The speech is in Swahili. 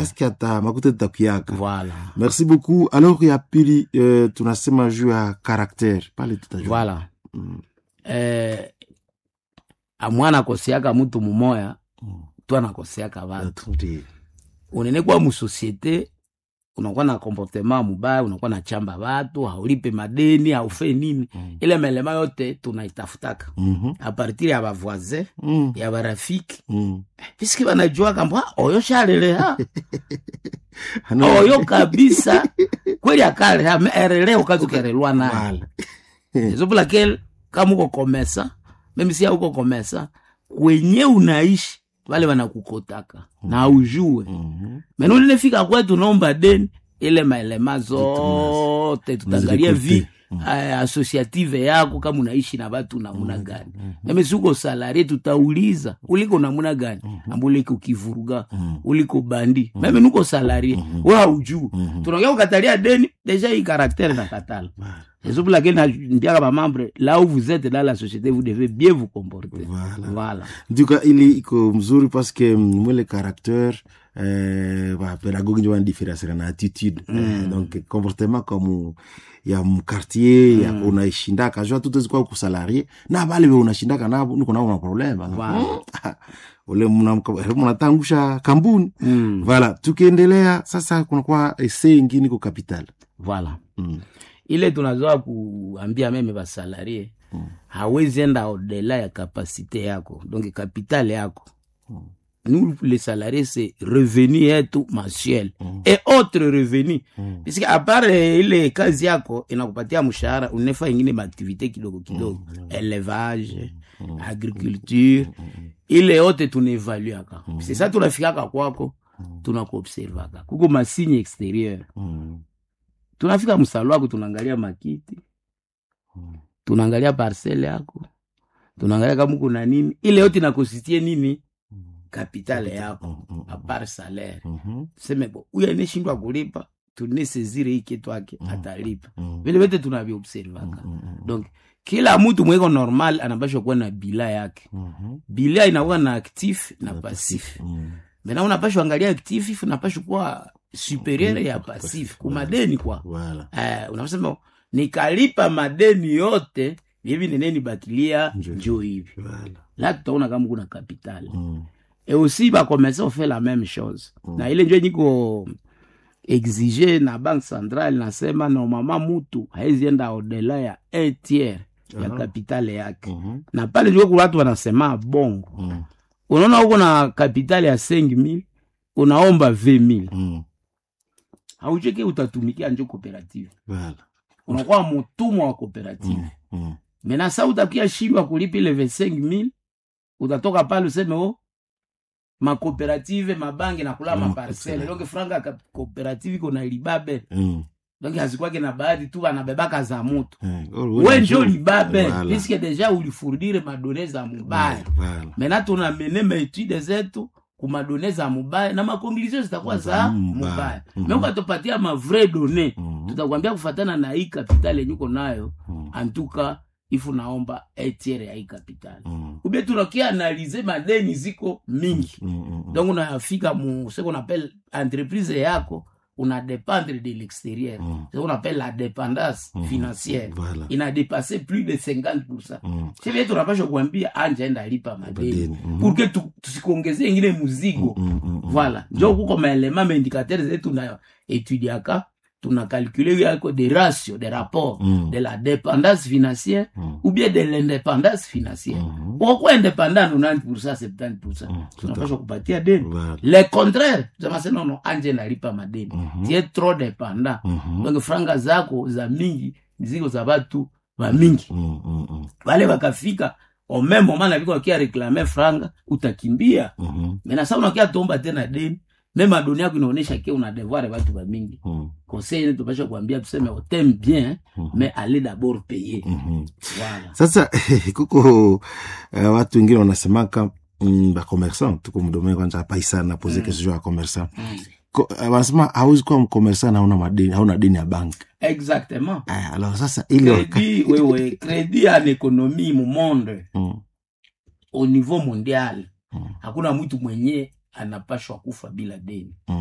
eske ata makuta tutakuyaka voilà merci beaucoup alors ya pili uh, tunasema juu ya karaktere pale tutajua voilà Mm, eh, amwana akoseaka mutu mumoya mm. tu anakoseaka vatu Ndiyo. unene kwa musosiete unakuwa na komportema mubaya unakuwa na chamba vatu haulipe madeni haufe nini Mm. ile melema yote tunaitafutaka Mhm. apartir ya bavoisin Mm, ya barafiki mm. piski banajua kamba oyo shaleleha Ano- oyo kabisa kweli akaleha me erele ukazi ukerelwa naye Voilà. ezo laquelle kama uko komesa meme si uko komesa kwenye unaishi wale wanakukotaka na ujue Mhm. mena ulinefika kwetu naomba deni ile maelema zote tutaangalia vi Unazirekolte. uh, associative yako kama unaishi na watu namuna gani meme si uko salarie tutauliza uliko namuna gani amba uliko kivuruga uliko bandi meme nuko salarie we haujuu tunaongea kukatalia deni deja hii karaktere na katala c'est pour laquelle ndiaka bamembre là où vous êtes dans la société vous devez bien vous comporter Voilà. voilà nduka ili iko mzuri paske mwele caractère eh, ba pedagogue njo wanadiferencera na attitude eh, donc comportement comme ya mkartier ya unaishindaka jua tutezikwa kusalarie na bale be unashindaka nabo niko nabo na problema Wow. ule mna- mnatangusha kambuni mm. vala tukiendelea sasa kunakuwa ese ingine ko capital voilà mm. ile tunazoa kuambia meme basalarie Mm. hawezi enda odela ya kapasite yako donc kapitale yako nous les salariés c'est revenu yetu mensuel et autre revenu Mm. puisque apart eh, ile kazi yako inakupatia mshahara unefa ingine maaktivité kidogo kidogo élevage agriculture ile yote tunaevaluaka c'est ça tunafikaka kwako tunakuobservaka kuko masigne exterieur Mm. tunafika msalo wako tunaangalia makiti Mm. tunaangalia parcele yako tunaangalia kama kuna nini ile yote inakosistie nini kapitale yako Mm, mm, apart salaire mhm, tuseme bo huyu aneshindwa kulipa tunesezire hii kitu yake atalipa mm, vile vyote tunaviobservaka mm, mm, donc kila mtu mweko normal anapashwa kuwa na bila yake mhm, bila inakuwa na actif na passif mm. mena unapashwa angalia actif unapashwa kuwa superieur ya passif kumadeni kwa Voilà. eh, unasema nikalipa madeni yote hivi neneni bakilia Njo. njo hivi Voilà. la tutaona kama kuna kapitali Mm, et aussi bakomesa ofaire la même chose na ile njo niko exige na banque centrale nasema normalement mutu haezienda odela ya un tiers ya Aha. kapitale yake mhm, na pale njo kuna watu wanasema bongo mm, unaona huko na kapitali ya 5000 unaomba 20000 mm. haucheke utatumikia njo cooperative Voilà. unakuwa mutumwa wa cooperative Mm, mm. mena sa utakia shindwa kulipa ile 25000 utatoka pale useme o makooperative mabangi nakula Mm, maparcele parcele. donc franga ya cooperative iko na libabe Mm. donc hazikwake na bahati tu anabebaka za mutu Eh, oh, we njo njo- libabe Voilà. puisque deja ulifurdire madone za mubaya Voilà. mena tunamene maetude zetu kumadone za mubaya na makonklusio zitakuwa Za za mubaya. mubaya Mhm. me ukatopatia mavrai done Mhm. tutakwambia kufatana na hii kapitali yenye uko nayo Mm, antuka ifu naomba etiere ya hii kapitali mm, ubie tunakia analize madeni ziko mingi mm, mm, mm. donc unafika mu ce qu'on appelle entreprise yako una dépendre de l'extérieur Mm. ce qu'on appelle la dépendance Mhm. financière Voilà. ina dépassé plus de 50 Mm. sivie tunapasha kuambia anja enda lipa madeni Madeni, mhm. pour que tu- tusikuongezee ingine muzigo Mm, mm, mm. voilà njo kuko maelema maindicateur zetu na etudiaka tuna calcule yako de ratio de rapport Mm. de la dépendance financière Mm. ou bien de l'indépendance financière Mhm. ukakuwa indépendant 90 70 Mm, tunapasha kupatia deni Voilà. le contraire tusema nono anje nalipa madeni Mhm. tie trop dépendant Mhm. donc franga zako za mingi ziko za batu ba mingi Mm, mm, mm. wale wakafika au même moment na viko wakia reklame franga utakimbia Mhm. mena sa unakia tomba tena deni meme adoni yako inaonyesha ke una devoir batu ba mingi Mm, conseil ene tupasha kuambia tuseme oteme bien Mhm. mais allez d'abord payer mhm. voilà sasa kuko uh, watu wengine wanasemaka mm, bakomersant tuko mdomee kwanza apaisa napoze mm. kesho ya komersant Mm. Ko- uh, wanasema hauwezi kuwa mkomersant hauna madeni hauna deni ya bank exactement uh, alors sasa ile crédit wewe crédit en économie mu monde mm, au niveau mondial Mm. hakuna mtu mwenye anapashwa kufa bila deni